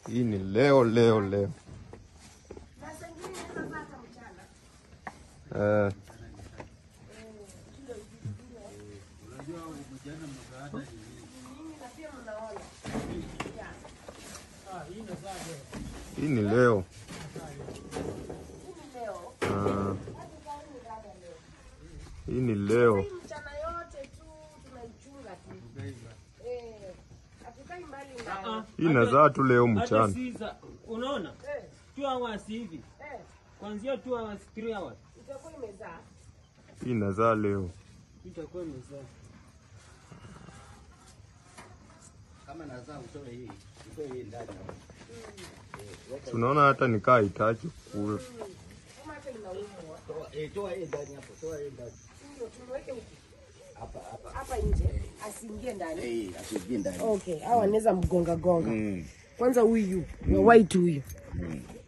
Hii ni leo leo leo. Eh, hii ni leo. Ah, hii ni leo. Mchana yote tu tunaichunga tu. Eh, hatukai mbali na Hii inazaa tu leo Hata mchana. si za unaona? eh, 2 hours hivi. eh, Kuanzia 2 hours, 3 hours. itakuwa imezaa. Hii inazaa leo. Itakuwa imezaa. Kama nazaa utoe hii, utoe hii ndani. Tunaona hata nikaa hitaji kula. Kama hata inaumwa. Toa eh, toa hii ndani hapo, toa hii ndani. Ndio tumweke huku Hapa hapa. hapa nje asiingie ndani. Eh, asiingie ndani. Okay, hawa anaweza mgonga gonga. Mm. Kwanza huyu, wa white huyu. Mm.